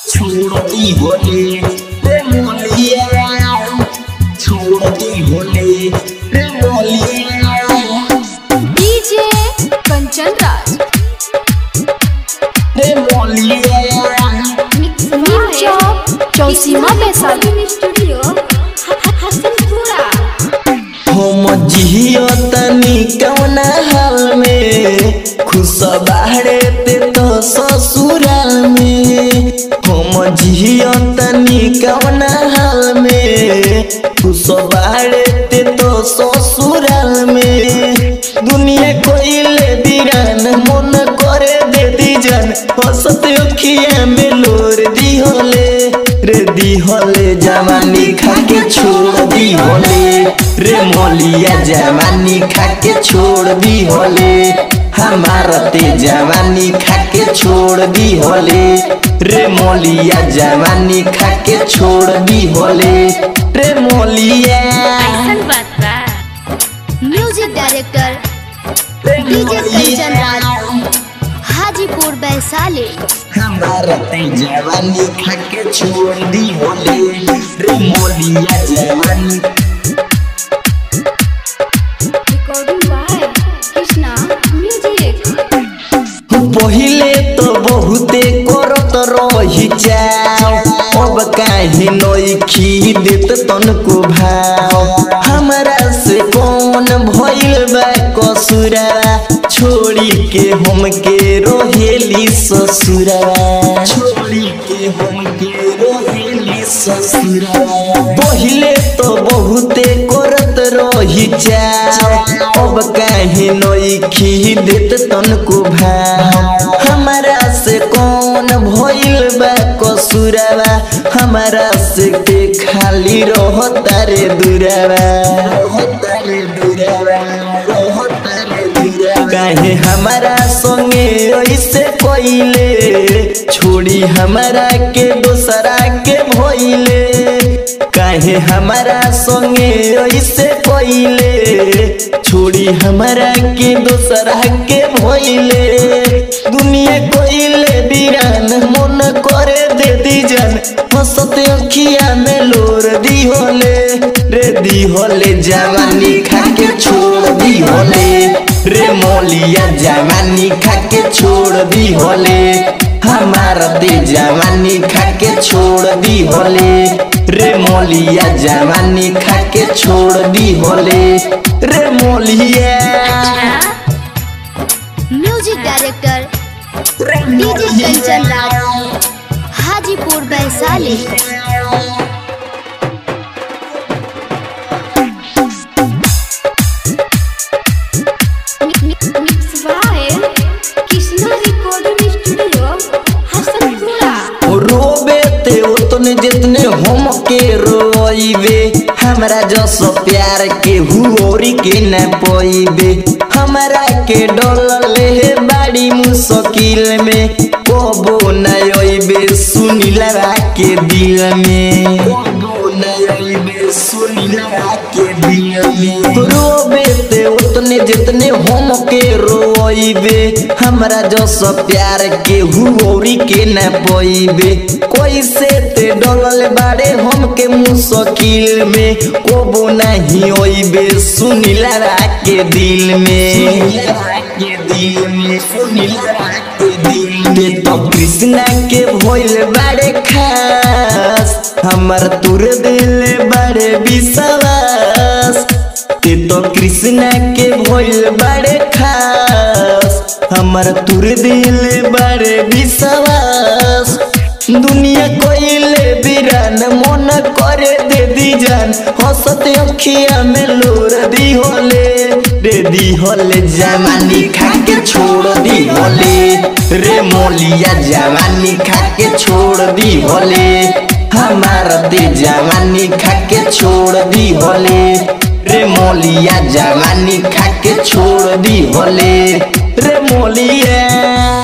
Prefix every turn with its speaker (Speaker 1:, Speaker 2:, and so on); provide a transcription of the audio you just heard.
Speaker 1: छोड़ती होले रे मोलिया छोड़ती होले रे मोलिया
Speaker 2: डीजे कंचन राज
Speaker 1: रे मोलिया
Speaker 2: नीम चौक चौसीमा वैशाली स्टूडियो हसनपुरा
Speaker 1: हम जियो तनी कौना हाल में खुश बाहरे ते तो ससुराल में हम जियो तनी कौना हाल में खुश बाहरे ते तो ससुराल में दुनिया कोइले बिरान मन करे दे दी जान हंसत अखिया में लोर दी होले रे दी होले जवानी खा के छोड़ दी होले रे मोलिया जवानी खा के छोड़ दी होले हमारा ते जवानी खा के छोड़ दी होले रे मोलिया जवानी खा के छोड़ दी होले रे मोलिया
Speaker 2: ऐसन बात बा म्यूजिक डायरेक्टर
Speaker 1: रे
Speaker 2: डीजे कंचन
Speaker 1: मोलिया
Speaker 2: राज हाजीपुर वैशाली
Speaker 1: हमारा ते जवानी खा के छोड़ दी होले रे मोलिया जवानी
Speaker 2: रिकॉर्डिंग बाय कृष्णा म्यूजिक
Speaker 1: पहिले तो बहुते करत रही चाव अब काहे नइखी देत तनको भाव हमरा से कौन भइल बा कसुरा छोड़ी के हमके रोहेली ससुरा छोड़ी के हमके रोहेली ससुरा पहिले तो बहुते करत रही चाव अब काहे नइखी देत तनको भाव हमरा से कौन भइल बा कसुरावा हमरा से के खाली रहता रे दुरावा रहता रे दुरावा रहता रे दुरावा काहे हमरा संगे ऐसे कइले छोड़ी हमरा के दोसरा के भइले काहे हमारा संगे ऐसे कइले छोड़ी हमारा के दोसरा के भइले दुनिया कइले बिरान मन करे दे दी जान हंसत अखिया में लोर दी होले रे दी होले जवानी खा के छोड़ दी होले रे मोलिया जवानी खा के छोड़ दी होले हमारा दे जवानी खा के छोड़ दी होले रे मोलिया जवानी खा के छोड़ दी होले रे मोलिया
Speaker 2: music director DJ Kanchan Raj Hajipur Vaishali mix by Krishna recording studio Hasanpura
Speaker 1: रोबे ते उतने जितने हम के रोइबे हमरा जस प्यार के हुओरी के न पोइबे हमरा के डोलले हे बाड़ी मुश्किल में कबो न ओइबे सुनिला के दिल में कबो न ओइबे सुनिला के दिल में रोबे ते उतने जितने हम के रोइबे हमरा जस प्यार के हुओरी के न पोइबे कैसे ते डोलल बाड़े हम के मुश्किल में कोबो नहीं ओइबे सुनिला के दिल में के दिल में सुनिला के दिल में तो कृष्णा के भइल बाड़े खास हमर तुर दिल बाड़े विश्वास ते तो कृष्णा के भइल बाड़े खास हमर तुर दिल बाड़े विश्वास दुनिया कोइले बिरान मन करे दे दी जान हंसत अखिया में लोर दी होले रे दी होले जवानी खा के छोड़ दी होले रे मोलिया जवानी खा के छोड़ दी होले हमारा दे जवानी खा के छोड़ दी होले रे मोलिया जवानी खा के छोड़ दी होले रे मोलिया